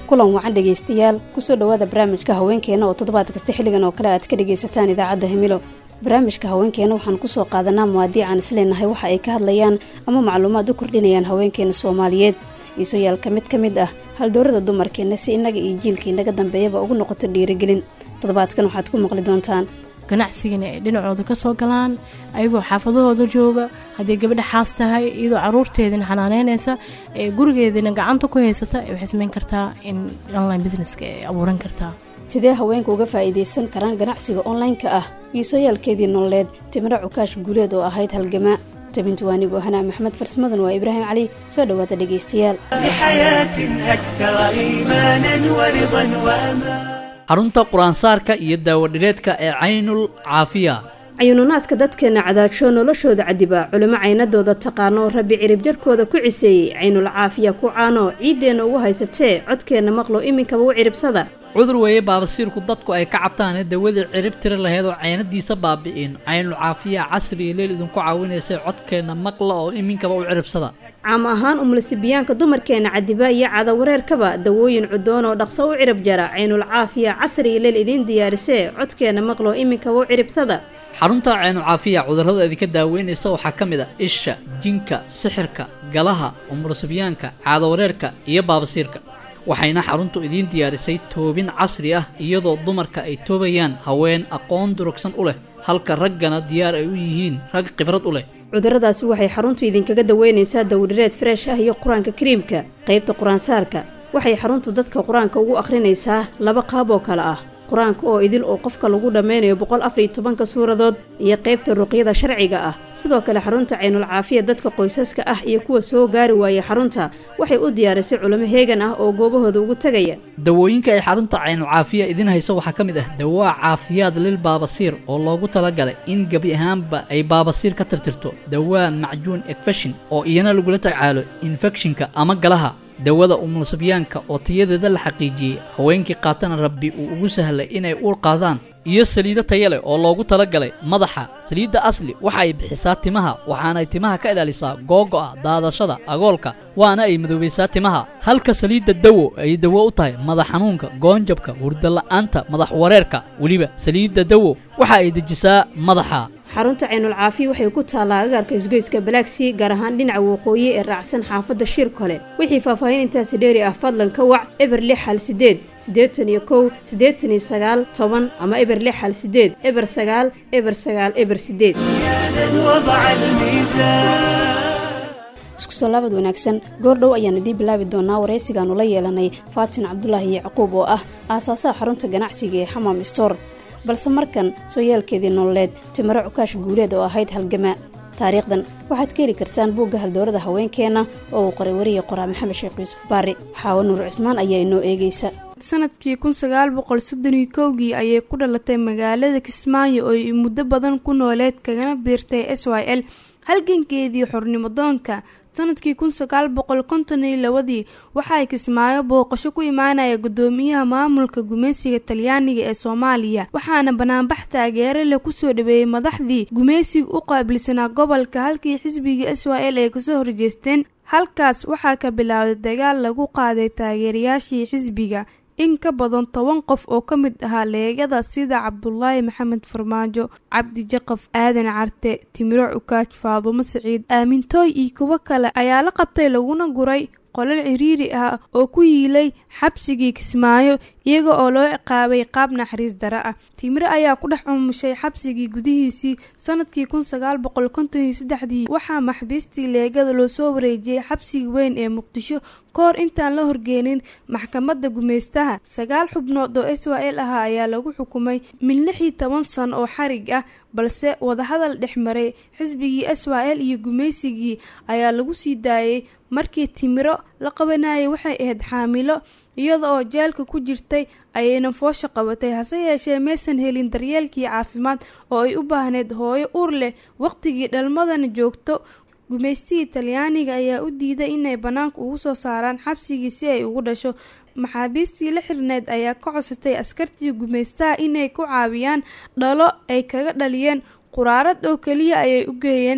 kulan wacan dhegaystayaal kusoo dhowaada barnaamijka haweenkeena oo toddobaad kasta xilligan oo kale aad ka dhegaysataan idaacadda himilo barnaamijka haweenkeena waxaan kusoo qaadanaa muwaadiican isleenahay waxa ay ka hadlayaan ama macluumaad u kordhinayaan haweenkeena soomaaliyeed iisooyaalka mid ka mid ah haldoorada dumarkeenna si innaga iyo jiilka inaga dambeeyaba ugu noqoto dhiirigelin toddobaadkan waxaad ku maqli doontaan ganacsigana ay dhinacooda ka soo galaan ayagoo xaafadahooda jooga haddii gabadha xaas tahay iyadoo caruurteedina xanaaneynaysa ee gurigeedina gacanta ku haysata waxay samayn kartaa in online businesska ay abuuran kartaa sidee haweenka uga faa'iidaysan karaan ganacsiga onlineka ah iisooyaalkeedii nololeed timiro cukaash guuleed oo ahayd halgamaa tabintu waanigu hanaa maxmed farsamaduna waa ibraahim cali soo dhowaada dhegaystayaal xarunta qur-aansaarka iyo daawadhireedka ee caynul caafiya cayuununaaska dadkeenna cadaajo noloshooda cadiba culimo caynadooda taqaano rabbi cirib jarkooda ku ciseeyey caynul caafiya ku caano ciiddeenna ugu haysatee codkeenna maqlo iminkaba u ciribsada cudur weeye baabasiirku dadku ay ka cabtaane dawadii cirib tiri laheyd oo caynadiisa baabi'in caynul caafiya casri iyo leel idinku caawinaysay codkeenna maqla oo iminkaba u ciribsada caam ahaan umulisibiyaanka dumarkeenna cadiba iyo cadawareerkaba dawooyin cudoon oo dhaqso u cirib jara caynul caafiya casri iyo leel idiin diyaarisee codkeenna maqlo iminkaba u ciribsada xarunta caynul caafiya cudurrada idinka daaweynaysa waxaa ka mid a isha jinka sixirka galaha umulisibiyaanka caadawareerka iyo baabasiirka waxayna xaruntu idiin diyaarisay toobin casri ah iyadoo dumarka ay toobayaan haween aqoon durugsan u leh halka raggana diyaar ay u yihiin rag khibrad u leh cudurradaasi waxay xaruntu idinkaga daweynaysaa dawdhireed freesh ah iyo qur-aanka kariimka qaybta qur-aansaarka waxay xaruntu dadka qur-aanka ugu akhrinaysaa laba qaab oo kale ah qur-aanka oo idil oo qofka lagu dhammaynayo boqol afariyo tobanka suuradood iyo qaybta ruqyada sharciga ah sidoo kale xarunta caynul caafiya dadka qoysaska ah iyo kuwa soo gaari waayay xarunta waxay u diyaarisay culimo heegan ah oo goobahooda ugu tegaya dawooyinka ay xarunta caynul caafiya idiin hayso waxaa ka mid ah dawaa caafiyaad lil baabasiir oo loogu talagalay in gebi ahaanba ay baabasiir ka tirtirto dawaa macjuun ekfeshin oo iyana lagula tacaalo infekshinka ama galaha dawada umulsibyaanka oo tayadeeda la xaqiijiyey haweenkii qaatana rabbi uu ugu sahlay inay uur qaadaan iyo saliido taya leh oo loogu talagalay madaxa saliidda asli waxa ay bixisaa timaha waxaanay timaha ka ilaalisaa googo'a daadashada agoolka waana ay madoobaysaa timaha halka saliidda dawo ay dawo u tahay madax xanuunka goonjabka hurdala'aanta madax wareerka weliba saliidda dawo waxa ay dejisaa madaxa xarunta caynul caafiya waxay ku taallaa agaarka isgoyska balaagsii gaar ahaan dhinaca waqooyi ee raacsan xaafadda shir kole wixii faahfaahin intaasi dheeri ah fadlan ka wac eber lix hal sideed siddeetan iyo kow siddeetan iyo sagaal toban ama eber lix hal sideed eber sagaal eber sagaal eber sideed isku soo laabad wanaagsan goordhow ayaan idiin bilaabi doonaa waraysigaanu la yeelanay faatin cabdulaahi yacquub oo ah aasaasaha xarunta ganacsiga ee xamaam stor balse markan sooyaalkeedii nololeed timiro cukaash guuleed oo ahayd halgamaa taariikhdan waxaad ka heli kartaan buugga haldoorada haweenkeenna oo uu qoray wariya qoraa maxamed sheekh yuusuf baari xaawo nuur cismaan ayaa inoo eegaysa sanadkii kun sagaal boqol soddon iyo kowgii ayay ku dhalatay magaalada kismaayo oo ay muddo badan ku nooleed kagana biirtay s y l halgankeedii xornimo doonka sanadkii kun sagaal boqol konton iyo labadii waxa ay kismaayo booqasho ku imaanaya guddoomiyaha maamulka gumaysiga talyaaniga ee soomaaliya waxaana banaanbax taageero leh kusoo dhaweeyey madaxdii gumaysiga u qaabilsanaa gobolka halkii xisbiga s y l ay kasoo horjeesteen halkaas waxaa ka bilaawday dagaal lagu qaaday taageerayaashii xisbiga in ka badan toban qof oo ka mid ahaa leegada sida cabdulaahi maxamed farmaajo cabdi jaqaf aadan carte timiro cukaaj faadumo siciid aamintooy iyo kuwo kale ayaa la qabtay laguna guray qolal ciriiri ah oo ku yiilay xabsigii kismaayo iyaga oo loo ciqaabay qaab naxariis dare ah timiro ayaa ku dhex umushay xabsigii gudihiisii sanadkii kun sagaal boqol konton iyo saddexdii waxaa maxbiistii leegada loo soo wareejiyey xabsiga weyn ee muqdisho ka hor intaan la horgeenin maxkamadda gumaystaha sagaal xubnood oo s y l ahaa ayaa lagu xukumay min lix iyo toban san oo xarig ah balse wadahadal dhex maray xisbigii s y l iyo gumaysigii ayaa lagu sii daayey markii timiro la qabanayay waxay ahayd xaamilo iyada oo jeelka ku jirtay ayayna foosha qabatay hase yeeshee maysan helin daryeelkii caafimaad oo ay u baahneyd hooyo uur leh waqtigii dhalmadana joogto gumaystihii talyaaniga ayaa u diiday inay bannaanka ugu soo saaraan xabsigii si ay ugu dhasho maxaabiistii la xirneyd ayaa ka codsatay askartii gumaystaha inay ku caawiyaan dhalo ay kaga dhaliyeen quraarad oo keliya ayay u geeyeen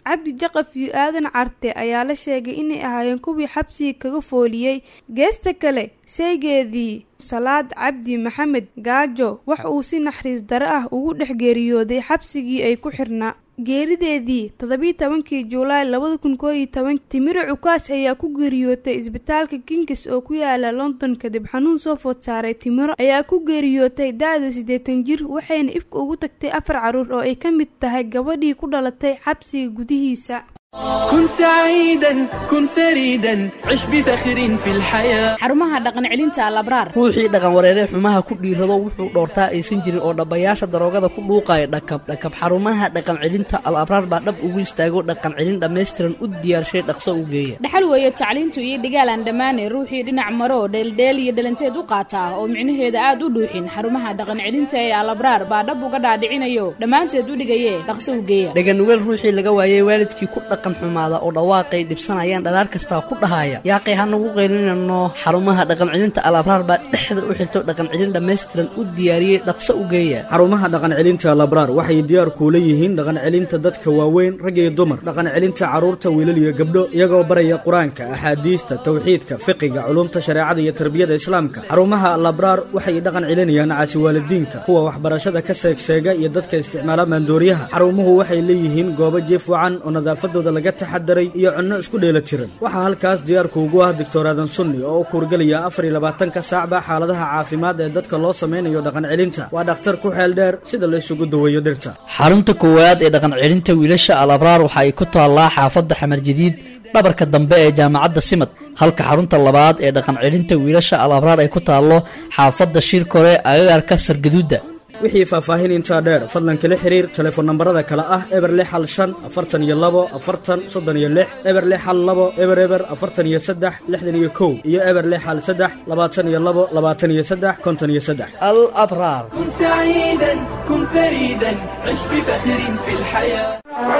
cabdi jaqaf iyo aadan carte ayaa la sheegay inay ahaayeen kuwii xabsiga kaga fooliyey geesta kale seegeedii salaad cabdi maxamed gaajo wax uu si naxariis dare ah ugu dhex geeriyooday xabsigii ay ku xirnaa geerideedii toddobiyi tobankii juulaay labada kun koo iyo toban timiro cukaash ayaa ku geeriyootay isbitaalka kingis oo ku yaala london kadib xanuun soo food saaray timiro ayaa ku geeriyootay da-da siddeetan jir waxayna ifka ugu tagtay afar carruur oo ay ka mid tahay gabadhii ku dhalatay xabsiga gudihiisa كن سعيدا كن فريدا عش بفخر في الحياة xarumaha dhaqan celinta alabraar ruuxii dhaqan wareeree xumaha ku dhiirado wuxuu dhoortaa aysan jirin oo dhabbayaasha daroogada ku dhuuqaya dhakab dhakab xarumaha dhaqan celinta al abraar baa dhab ugu istaago dhaqan celin dhammaystiran u diyaarshay dhaqso u geeya dhaxal weeye tacliintu iyo dhigaal aan dhammaanay ruuxii dhinac maro dheeldheel iyo dhalanteed u qaata oo micnaheeda aad u dhuuxin xarumaha dhaqan celinta ee alabraar baa dhab uga dhaadhicinayo dhammaanteed u dhigaye dhaqso u geeya dhaganugeel ruuxii laga waayey waalidkii ku dhaqan xumaada oo dhawaaqay dhibsanayaan dhalaar kastaa ku dhahaya yaaqay hanagu qaylinano xarumaha dhaqan celinta al abraar baa dhexda u xirto dhaqan celin dhammaystiran u diyaariyey dhaqso u geeya xarumaha dhaqan celinta labraar waxay diyaar kuula yihiin dhaqan celinta dadka waaweyn rag iyo dumar dhaqan celinta carruurta wiilal iyo gabdho iyagoo baraya qur-aanka axaadiista tawxiidka fiqiga culumta shareecada iyo tarbiyada islaamka xarumaha labraar waxay dhaqan celinayaan caasi waalidiinka kuwa waxbarashada ka seegseega iyo dadka isticmaala maandooriyaha xarumuhu waxay leeyihiin goobo jiif wacan oo nadaafadooda laga taxadaray iyo cunno isku dheela tiran waxaa halkaas diyaarku ugu ah doctor aadan sunni oo u kuurgelaya afar iyo labaatanka saacba xaaladaha caafimaad ee dadka loo samaynayo dhaqan celinta waa dhakhtar ku xeel dheer sida la isugu daweeyo dhirta xarunta koowaad ee dhaqan celinta wiilasha al abraar waxa ay ku taallaa xaafadda xamar jadiid dhabarka dambe ee jaamacadda simad halka xarunta labaad ee dhaqan celinta wiilasha al abraar ay ku taallo xaafadda shirkore agagaarka sargaduudda wixii faahfaahin intaa dheer fadlan kala xiriir telefoon nambarada kale ah eber lix hal shan afartan iyo labo afartan soddon iyo lix eber lix hal labo eber eber afartan iyo saddex lixdan iyo kow iyo eber lix hal saddex labaatan iyo labo labaatan iyo saddex konton iyo saddex al abraar كن سعيدا كن فريدا عش بفخر في الحياة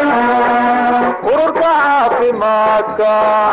ururka caafimaadka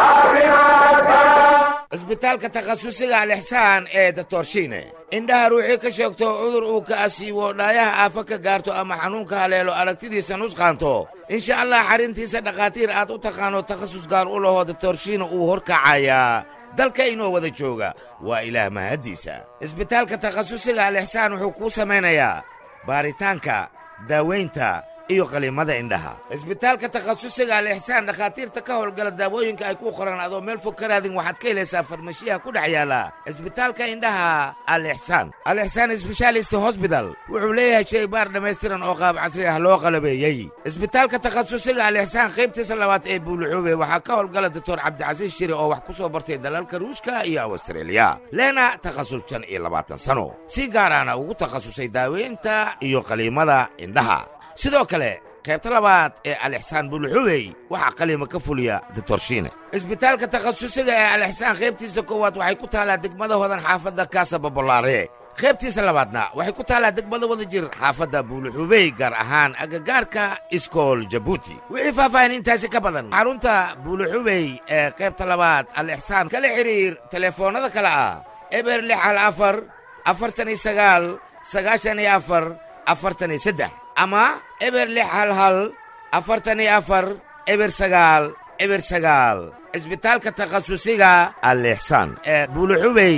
cisbitaalka takhasusiga alixsaan ee datorshiine indhaha ruuxii ka sheegto cudur uu ka asiibo dhaayaha aafa ka gaarto ama xanuunka haleelo aragtidiisa nusqaanto insha allah xarrintiisa dhakhaatiir aad u taqaano takhasus gaar u lahoo datorshiina uu horkacayaa dalka inoo wada jooga waa ilaah mahaddiisa cisbitaalka takhasusiga alixsaan wuxuu kuu samaynayaa baaritaanka daawaynta iyo qaliimada indhaha cisbitaalka takhasusiga alixsaan dhakhaatiirta ka howlgala daawooyinka ay ku qoraan adoo meel fog ka raadin waxaad ka helaysaa farmashiyaha ku dhex yaala cisbitaalka indhaha alixsaan alixsaan sbeshaalist hosbital wuxuu leeyahay shaybaar dhammaystiran oo qaab casri ah loo qalabeeyey cisbitaalka takhasusiga alixsaan qaybtiisa labaad ee buuluxuube waxaa ka howlgala doctor cabdicasiis shiri oo wax ku soo bartay dalalka ruushka iyo awstreeliya leena takhasus shan iyo labaatan sano si gaaraana ugu takhasusay daaweynta iyo qaliimada indhaha sidoo kale qaybta labaad ee alixsaan buluxubey waxaa qaliima ka fuliya ditorshiine cisbitaalka takhasusiga ee alixsaan qaybtiisa koowaad waxay ku taallaa degmada hodan xaafadda kaasa babolaare qaybtiisa labaadna waxay ku taallaa degmada wada jir xaafadda buuluxubey gaar ahaan agagaarka iskool jabuuti wixii faahfaahin intaasi ka badan xarunta buuluxubey ee qaybta labaad alixsaan kala xidhiir telefoonnada kale ah eber lix hal afar afartan iyo sagaal sagaashan iyo afar afartan iyo saddex ama eber lix hal hal afartan iyo afar eber sagaal eber sagaal cisbitaalka takhasusiga alixsaan ee buuluxubey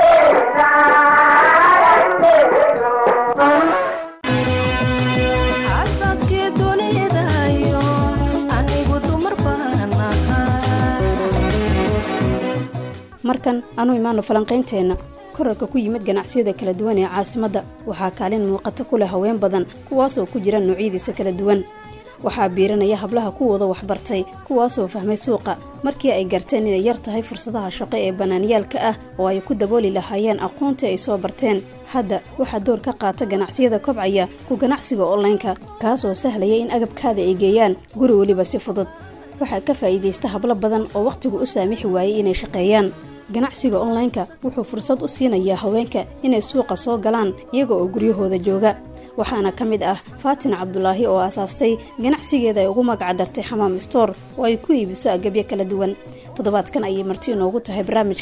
markan anu imaano falanqaynteenna korarka ku yimid ganacsiyada kala duwan ee caasimadda waxaa kaalin muuqato ku leh haween badan kuwaasoo ku jira noocyadiisa kala duwan waxaa biiranaya hablaha kuwooda waxbartay kuwaasoo fahmay suuqa markii ay garteen inay yar tahay fursadaha shaqo ee bannaanyaalka ah oo ay ku dabooli lahaayeen aqoontii ay soo barteen hadda waxaa door ka qaata ganacsiyada kobcaya ku ganacsiga onlaynka kaasoo sahlaya in agabkaada ay geeyaan guri weliba si fudud waxaa ka faa'iidaysta hablo badan oo wakhtigu u saamixi waayey inay shaqeeyaan ganacsiga onlaynka wuxuu fursad u siinayaa haweenka inay suuqa soo galaan iyaga oo guryahooda jooga waxaana ka mid ah faatin cabdulaahi oo aasaastay ganacsigeeda ay ugu magacdartay xamaam stoor oo ay ku iibiso agabyo kala duwan toddobaadkan ayay marti inoogu tahay barnaamijka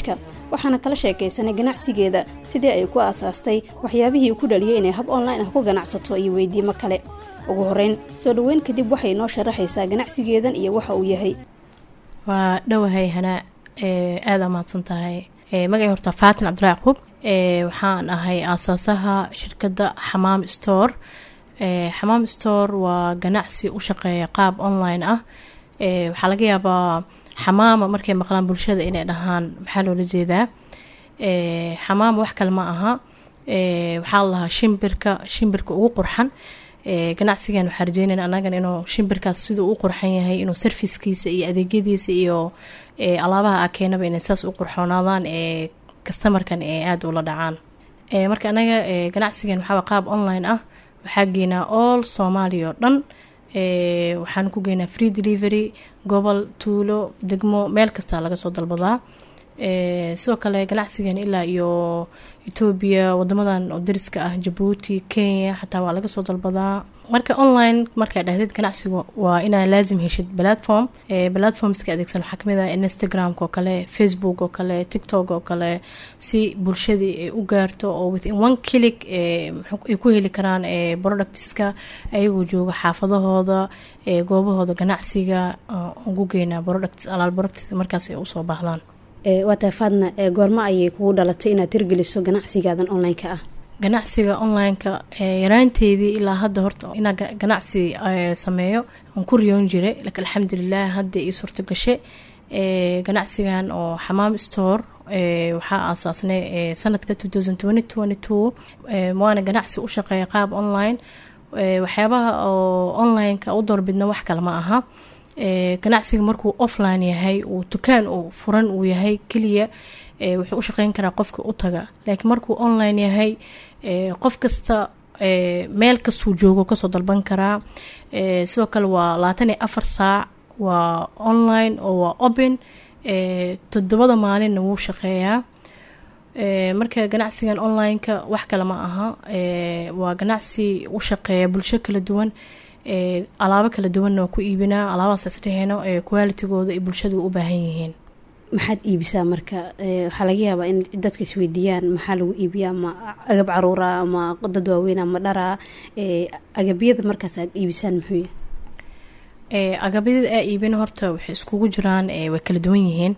waxaana kala sheekaysanay ganacsigeeda sidii ay ku aasaastay waxyaabihii ku dhaliyay inay hab online ah ku ganacsato iyo weydiimo kale ugu horreyn soo dhoweyn kadib waxay noo sharaxaysaa ganacsigeedan iyo waxa uu yahay waa dhowahay hanaa aada mahadsan tahay magacay horta faatin cabdilla yacquub waxaan ahay aasaasaha shirkadda xamaam store xamaam store waa ganacsi u shaqeeya qaab online ah waxaa laga yaabaa xamaama markay maqlaan bulshada inay dhahaan maxaa loola jeedaa xamaama wax kale ma aha waxaa la lahaa shimbirka shimbirka ugu qurxan ganacsigan waxaa rajeynayna anagan inuu shimbirkaas siduu u qurxan yahay inuu sarfiskiisa iyo adeegyadiisa iyo alaabaha a keenaba inay saas u qurxoonaadaan ee kastamarkan ee aada ula dhacaan marka anaga ganacsigan waxaa qaab online ah waxaa geynaa all soomaaliya oo dhan waxaan ku geynaa free delivery gobol tuulo degmo meel kastaa laga soo dalbadaa sidoo kale ganacsigan ilaa iyo etoobiya wadamadan oo dariska ah jabuuti kenya xataa waa laga soo dalbadaa marka online markaa dhahdeed ganacsigu waa inaa laazim heshid platform platformska adeegsan waxaa kamid ah instagramk oo kale facebook oo kale tiktok oo kale si bulshadii ay u gaarto oo within one click ay ku heli karaan productska ayagoo jooga xaafadahooda goobahooda ganacsiga ugu geynaa products alaal products markaas ay usoo baahdaan waa tahay faadna goormo ayay kugu dhalatay inaad hirgeliso ganacsigaadan online-ka ah ganacsiga online-ka yaraanteedii ilaa hadda horta inaa ganacsi sameeyo aan ku riyoon jiray laakiin alxamdulilah hadda ii suurto gashe ganacsigan oo xamaam store waxaa aasaasnay sanadka waana ganacsi u shaqeeya qaab online waxyaabaha oo online-ka u doorbidna wax kale ma aha ganacsiga markuu offline yahay uu dukaan uu furan uu yahay keliya wuxuu u shaqeyn karaa qofka u taga laakiin markuu online yahay qof kasta meel kastuu joogo kasoo dalban karaa sidoo kale waa labaatan iyo afar saac waa online oo waa open todobada maalinna wuu shaqeeyaa marka ganacsigan online-ka wax kale ma aha waa ganacsi u shaqeeya bulsho kala duwan alaabo kala duwanna waa ku iibinaa alaabahaas isdheheyno qualitigooda ay bulshadu u baahan yihiin maxaad iibisaa marka waxaa laga yaabaa in dadka isweydiiyaan maxaa lagu iibiyaa ama agab caruura ama dad waaweyn ama dhara agabyada markaas aad iibisaan muxuu yahay agabyada aa iibin horta waxay iskugu jiraan way kala duwan yihiin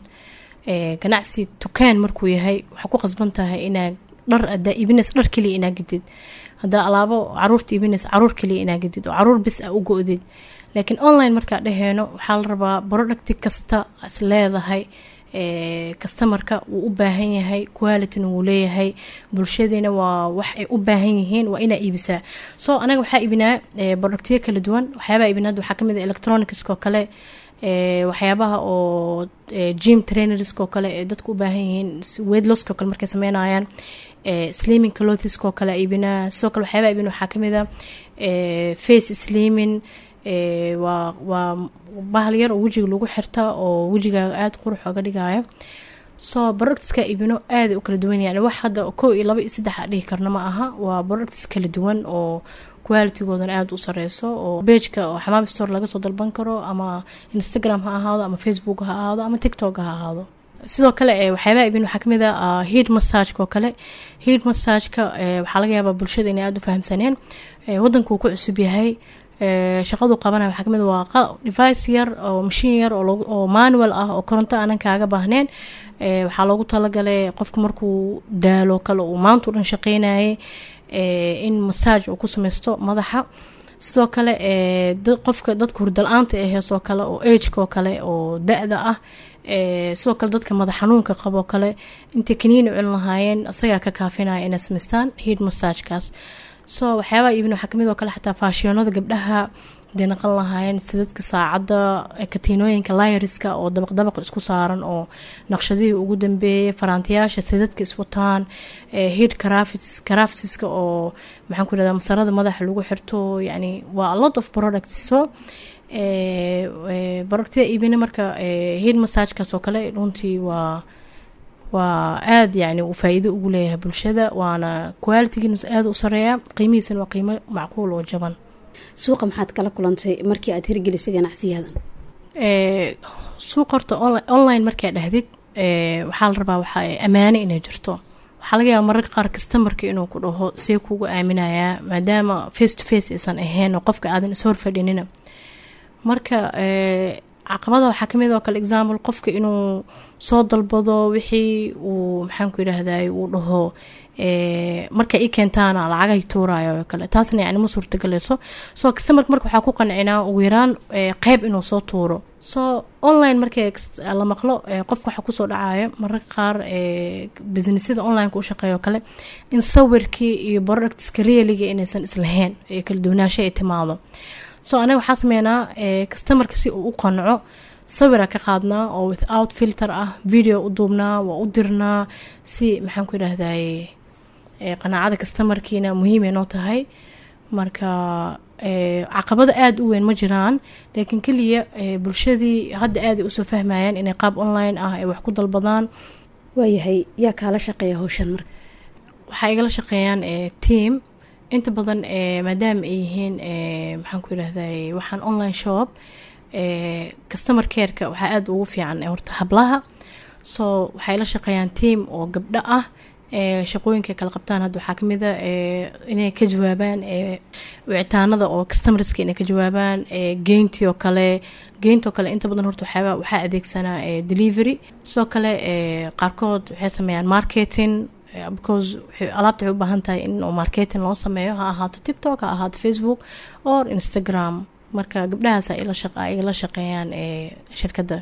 ganacsi dukaan markuu yahay waxaa ku qasban tahay inaa dhar adaa iibinays dhar keliya inaa gedid haddaa alaabo caruurta iibinays caruur keliya inaa gedid oo caruur bis a u go-did laakiin online markaa dhaheeno waxaa la rabaa producti kasta is leedahay kastamarka wuu u baahan yahay qualityna wuu leeyahay bulshadiina waa wax ay u baahan yihiin waa inaa iibisaa so anaga waxaa iibinaa productyo kala duwan waxyaabaa iibinaa waxaa kamid a electronicskoo kale waxyaabaha oo gym trainerskoo kale ee dadku u baahan yihiin weydloskoo kale markay sameynayaan sliaming clothiskoo kale iibinaa sidoo kale waxyaabaa iibin waxaa kamid a face sliaming waa waa bahal yar oo wejiga lagu xirta oo wejigaaga aada qurux oga dhigaayo soo productska iibino aaday u kala duwan yani wax hadda kow iyo laba iyo saddex a dhihi karna ma aha waa products kala duwan oo qualitygoodana aada u sareyso oo bageka oo xamaam store laga soo dalban karo ama instagram ha ahaado ama facebook ha ahaado ama tiktok ha ahaado sidoo kale waxyaabaa ibin waxaa kamid a head massageka oo kale head massageka waxaa laga yaabaa bulshada inay aada u fahamsaneen wadanka uu ku cusub yahay shaqadu qabanaya waxaa kamid waa device yar oo mashiin yar oo manual ah oo koronto aanan kaaga baahneen waxaa loogu talagalay qofka markuu daalo kale uu maanta u dhan shaqeynayay in masaaj uu ku sameysto madaxa sidoo kale qofka dadka hurdal-aanta ee heesoo kale oo ageka oo kale oo da-da ah sidoo kale dadka madax xanuunka qaboo kale intay kaniini cun lahaayeen isagaa ka kaafinaya inay samaystaan head massagekaas so waxyaabaa iibin waxaa kamid oo kale xataa faashiyonada gabdhaha haday naqan lahaayeen sidadka saacadda katiinooyinka layariska oo dabaq dabaq isku saaran oo naqshadihii ugu dambeeyay faraantiyaasha sidadka iswataan head caraftiska oo maxaan ku irahdaa masarada madaxa lagu xirto yani waa a lot of products so productyada iibina marka head massagekaas oo kale runtii waa waa aada yani uu faa-iido ugu leeyahay bulshada waana qualitygiina aada u sareeya qiimihiisana waa qiimo macquul oo jaban suuqa maxaad kala kulantay markii aad hirgelisay ganacsiyaadan suuq horta online markaa dhahdid waxaa la rabaa waxa ammaane inay jirto waxaa laga yaaba mararka qaar kastamarka inuu ku dhaho see kugu aaminayaa maadaama face to face aysan ahayn oo qofka aadan is horfadhinina marka caqabada waxaa kamid oo kale example qofka inuu soo dalbado wixii uu maxaanku yidhaahday uu dhaho marka i keentaana lacagahay tuurayo oo kale taasna yani ma suurtagaleyso so customerka marka waxaa ku qancinaa ugu yaraan qeyb inuu soo tuuro so online markii la maqlo qofka waxaa kusoo dhacayo mararka qaar businessyada onlineka u shaqeeya oo kale in sawirkii iyo productska realiga inaysan islahayn ee kala duwanaasho ay timaado so anaga waxaa sameynaa customerka si uu u qanco sawira ka qaadnaa oo without filter ah video u duubnaa waa u dirnaa si maxaanku yidhaahdaye qanaacada customarkiina muhiimay noo tahay marka caqabado aada u weyn ma jiraan laakiin keliya bulshadii hadda aaday usoo fahmayaan inay qaab online ah ay wax ku dalbadaan waayahay yaa kaala shaqeeya howshan marka waxaa igala shaqeeyaan team inta badan maadaama ay yihiin maxaan ku yidhahday waxaan online shop customer careka waxaa aada ugu fiican horta hablaha so waxay la shaqeeyaan team oo gabdho ah shaqooyinka kala qabtaan hadda waxaa kamid a inay ka jawaabaan wicitaanada oo customerska inay ka jawaabaan geyntii oo kale geynti oo kale inta badan horta waxyaaba waxaa adeegsanaa delivery sidoo kale qaarkood waxay sameeyaan marketing because alaabta waxay u baahan tahay in marketing loo sameeyo ha ahaato tiktok ha ahaato facebook or instagram marka gabdhahaas ay la shaqeeyaan shirkadda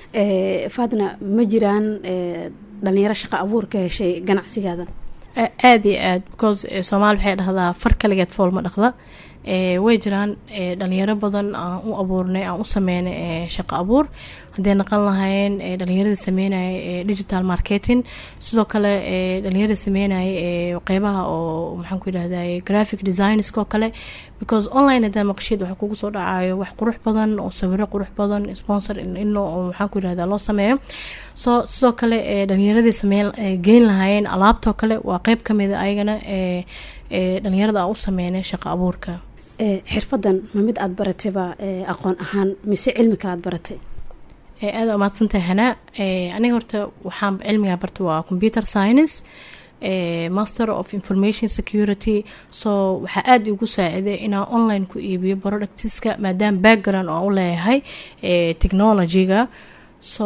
faadna ma jiraan dhalinyaro shaqa abuur ka heshay ganacsigaada aada iyo aad because soomaali waxay dhahdaa far kaligeed fool ma dhaqda way jiraan dhalinyaro badan aan u abuurnay aan u sameynay shaqo abuur hadday naqan lahayn dhalinyaradii sameynaya digital marketing sidoo kale dhalinyaradii sameynaya qeybaha oo maxaan ku yidhahday graphic designska oo kale because online hadaa maqashid waxa kugu soo dhacayo wax qurux badan oo sawiro qurux badan sponsor in maxaan ku yidhahda loo sameeyo so sidoo kale dhalinyaradii sameyn geyn lahaayeen alaabtoo kale waa qeyb kamida ayagana dhalinyarada aan u sameynay shaqo abuurka xirfadan ma mid aada baratayba aqoon ahaan mise cilmi kale aad baratay aada umaadsantahay hanaa aniga horta waxaan cilmigaa barta waa computer science master of information security so waxaa aada igu saaciday inaan online ku iibiyo productiska maadaama background oo u leeyahay technologyga so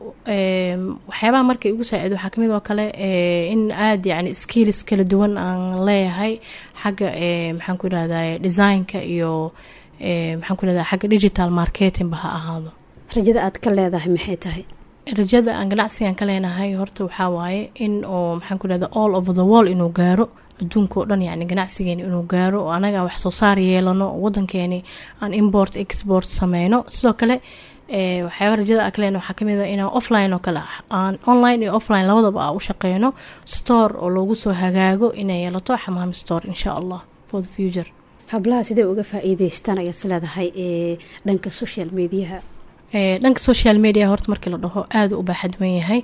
waxyaabaha marka igu saacido waxaa kamid oo kale in aada yani skills kala duwan aan leeyahay xagga maxaan ku yidhahday designka iyo maxaan ku yidhahda xagga digital marketingba ha ahaado rajada aad ka leedahay maxay tahay rajada aan ganacsigan ka leenahay horta waxaa waaye in oo maxaan ku yidhahda all over the world inuu gaaro adduunka oo dhan yani ganacsigeeni inuu gaaro oo anaga wax soo saar yeelano oo wadankeeni aan import export sameyno sidoo kale waxyaaba rajada aan ka leena waxaa kamid a inaan offline oo kale aan online iyo offline labadaba a u shaqeyno store oo loogu soo hagaago inay yeelato xamaam store insha allah for the future hablaha sidee uga faa-iideystaan ayaad is leedahay ee dhanka social mediaha dhanka social media horta markii la dhaho aada u baaxadwan yahay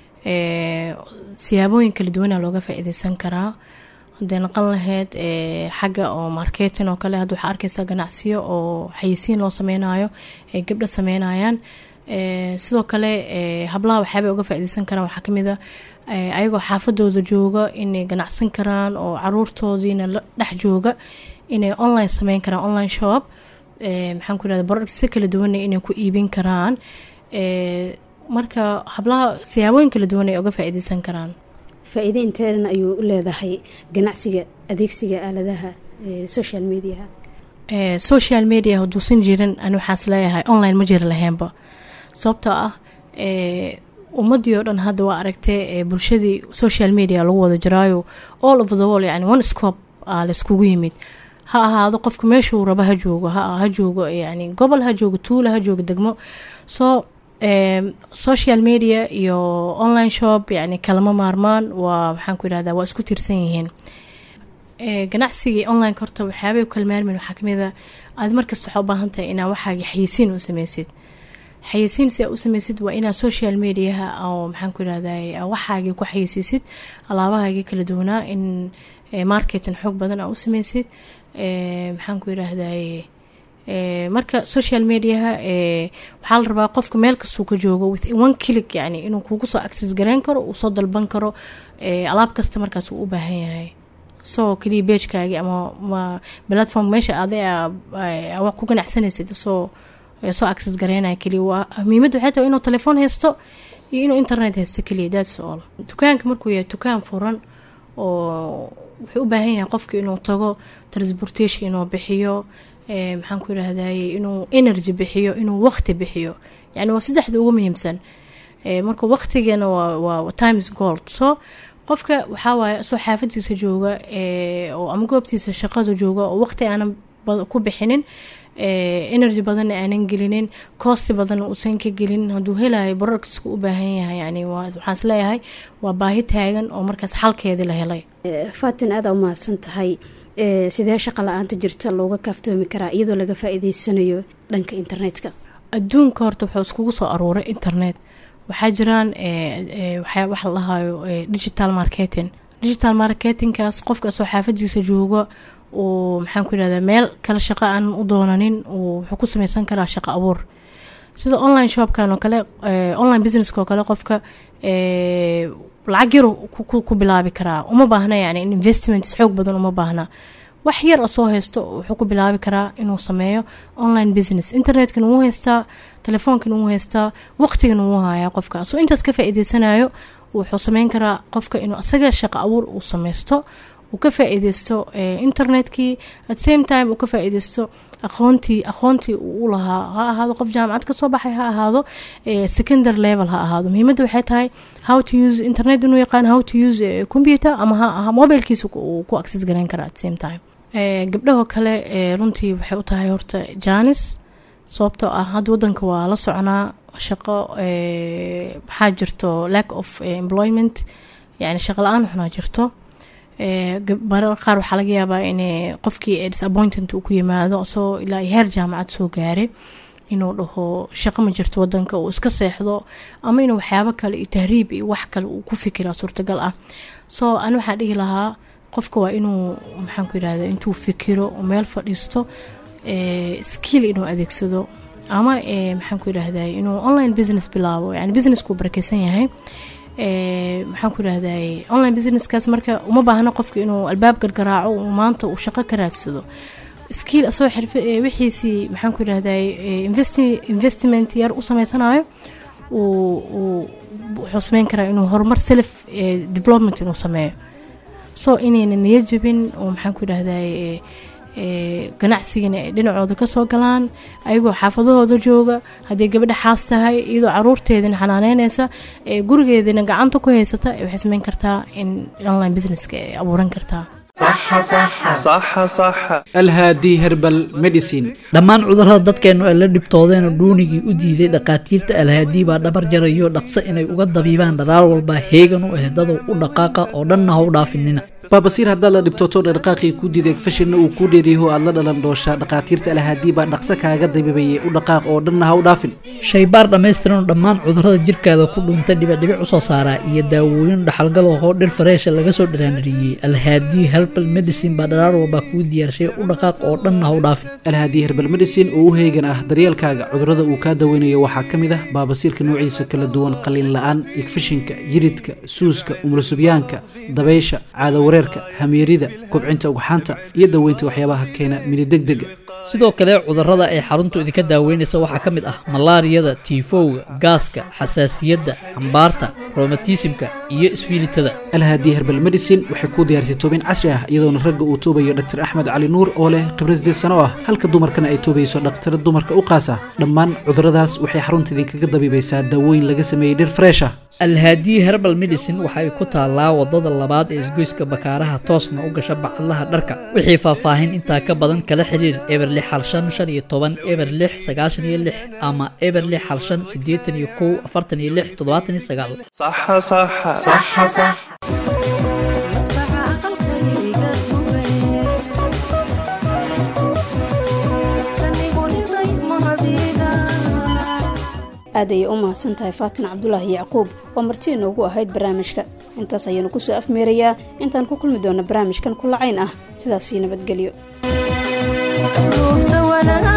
siyaabooyin kala duwana looga faa-iideysan karaa hadday naqan lahayd xagga oo marketing oo kale hadda waxaa arkeysaa ganacsiyo oo xayisiin loo sameynayo ay gabdho sameynayaan sidoo kale hablaha waxyaabay uga faa-ideysan karaan waxaa kamid a ayagoo xaafadooda jooga inay ganacsan karaan oo caruurtoodiina la dhex jooga inay online sameyn karaan online shop maxaan ku yirahda products si kala duwana inay ku iibin karaan marka hablaha siyaabooyin kala duwan ay uga faa-iideysan karaan faa-iide inteedan ayuu u leedahay ganacsiga adeegsiga aaladaha social mediaha social media haduusan jirin ani waxaas leeyahay online ma jiri lahaynba sababtoo ah ummadii oo dhan hadda waa aragtay bulshadii social media lagu wada jiraayo all over the world yani one scope a laiskugu yimid ha ahaado qofka meeshuu rabo ha joogo ha joogo yani gobol ha joogo tuula ha joogo degmo so social media iyo online shop yani kalama maarmaan waa maxaan ku yidhahda waa isku tiirsan yihiin ganacsigii online horta waxyaabay u kala maarmin waxaa kamid a aad markasta waxaa u baahan tahay inaa waxaagi xayisiin u sameysid xayisiin si aa u sameysid waa inaa social mediaha oo maxaan ku yidhahday waxaagii ku xayisiisid alaabahaagii kala duwanaa in marketing xoog badan aa u sameysid maxaan ku yidhaahday marka social mediaha waxaa la rabaa qofka meel kastuu ka joogo with one click yani inuu kugu soo access gareyn karo uu soo dalban karo alaab kasta markaas uu u baahan yahay soo kaliya beejkaagi ama platform meesha ada wax ku ganacsanaysid soo soo access gareynaya keliya waa muhiimadda waxay tahay inuu telefoon haysto iyo inuu internet haysto keliya that's all dukaanka markuu yahay dukaan furan oo wuxuu u baahan yahay qofka inuu tago transportation inuu bixiyo maxaan ku yidhaahdaye inuu energy bixiyo inuu waqti bixiyo yani waa saddexda ugu muhiimsan marka waqtigana waa times gold so qofka waxaa waaye soo xaafadiisa jooga oo ama goobtiisa shaqada jooga oo waqti aanan ku bixinin energy badanna aanan gelinin coosti badanna uusan ka gelin hadduu helayo bararkiisku u baahan yahay yani waxaan is leeyahay waa baahi taagan oo markaas xalkeedii la helay faatin aada u mahadsan tahay sidee shaqa la-aanta jirta looga kaaftoomi karaa iyadoo laga faa-iideysanayo dhanka internetka adduunka horta wuxuu iskugu soo aruuray internet waxaa jiraan waxa la dhahayo digital marketing digital marketingkaas qofka soo xaafadiisa jooga uu maxaan ku yidhahdaa meel kale shaqo aan u doonanin uu wuxuu ku sameysan karaa shaqo abuur sida online shopkan oo kale online businesska oo kale qofka lacag yar ku bilaabi karaa uma baahna yani in investment xoog badan uma baahna wax yar oo soo haysto wuxuu ku bilaabi karaa inuu sameeyo online business internetkana wuu haystaa telefoonkana wuu haystaa waqtigana wuu hayaa qofka soo intaas ka faa-iideysanayo wuxuu sameyn karaa qofka inuu asaga shaqo abuur uu sameysto uu ka faa-iideysto internetkii at same time uu ka faa-iideysto aqoontii aqoontii uu u lahaa ha ahaado qof jaamacad kasoo baxay ha ahaado secondary level ha ahaado muhiimadda waxay tahay how to use internet inuu yaqaan how to use computer ama ha aha mobilkiisa uu ku access gareyn kara at same time gabdhahoo kale runtii waxay u tahay horta janis sababtoo ah hadda wadanka waa la soconaa shaqo maxaa jirto lack of employment yani shaqo la-aan xunaa jirto marar qaar waxaa laga yaabaa in qofkii disappointment uu ku yimaado isagoo ilaa heer jaamacad soo gaaray inuu dhaho shaqo ma jirto wadanka uu iska seexdo ama inuu waxyaabo kale iyo tahriib iyo wax kale uu ku fikiraa suurtagal ah so ani waxaa dhihi lahaa qofka waa inuu maxaan ku yidhahda intuu fikiro meel fadhiisto skill inuu adeegsado ama maxaan ku yidhahday inuu online business bilaabo yani businesskuu barakeysan yahay maxaan ku yidhahday online businesskaas marka uma baahno qofka inuu albaab gargaraaco uu maanta uu shaqo ka raadsado skill asoo xirfa wixiisii maxaan ku yidhahday investment yar u sameysanayo uu wuxuu sameyn karaa inuu horumar self development inuu sameeyo so inayna niyo jabin oo maxaan ku yidhahday ganacsigana ay dhinacooda kasoo galaan ayagoo xaafadahooda jooga haddii gabadha xaas tahay iyadoo caruurteedina xanaaneyneysa gurigeedina gacanta ku haysata waxay sameyn kartaa in online businesska ay abuuran kartaa alhaadi herbal medicine dhammaan cudurrada dadkeennu ay la dhibtoodeen oo dhuunigii u diiday dhakhaatiirta alhaadii baa dhabar jarayo dhaqso inay uga dabiibaan dharaar walba heegan u ehdadow u dhaqaaqa oo dhanna ha u dhaafinina baabasiir haddaad la dhibtooto dhaqaaqii kuu diiday fashinna uu kuu dheeriyaho aad la dhalan dooshaa dhakhaatiirta alhaadii baa dhaqso kaaga dabiibayay u dhaqaaq oo dhanna ha u dhaafin shaybaar dhammaystiran dhammaan cudurrada jirkaada ku dhuuntay dhibicdhibic usoo saaraa iyo daawooyin dhaxalgal oo dhir fareesha laga soo dhiraanadhiyey alhaadii herbal medicine baa dharaar walbaa kuu diyaarshay u dhaqaaq oo dhanna ha u dhaafin alhaadii herbal medicine oo u heegan ah daryeelkaaga cudurrada uu kaa daweynayo waxaa ka mid ah baabasiirka noociisa kala duwan qaliin la-aan igfishinka yiridka suuska umulusubyaanka dabaysha caadawareerka hamiirida kobcinta ugxaanta iyo daweynta waxyaabaha keena minidegdega sidoo kale cudurrada ay xaruntu idinka daaweynaysa waxaa ka mid ah malaariyada tiifowga gaaska xasaasiyadda xambaarta romatismka iyo isfiilitada alhaadi herbal medicine waxay kuu diyaarisay toobin casri ah iyadoona ragga uu toobayo dr axmed cali nuur oo leh khibrad sideed sano ah halka dumarkana ay toobayso dhakhtara dumarka u qaasa dhammaan cudurradaas waxay xarunta idinkaga dabiibaysaa daawooyin laga sameeyey dhir freesha alhaadi herbal medicine waxa ay ku taallaa wadada labaad ee isgoyska bakaaraha toosna u gasha bacadlaha dharka wixii faahfaahin intaa ka badan kala xiriir eber lix hal shan shan iyo toban eber lix sagaashan iyo lix ama eber lix hal shan siddeetan iyo kow afartan iyo lix toddobaatan iyo sagaal aad ayay u mahadsan tahay faatin cabdulaahi yacquub oo marti inoogu ahayd barnaamijka intaas ayaanu kusoo afmeerayaa intaan ku kulmi doona barnaamijkan kulacayn ah sidaasii nabadgelyo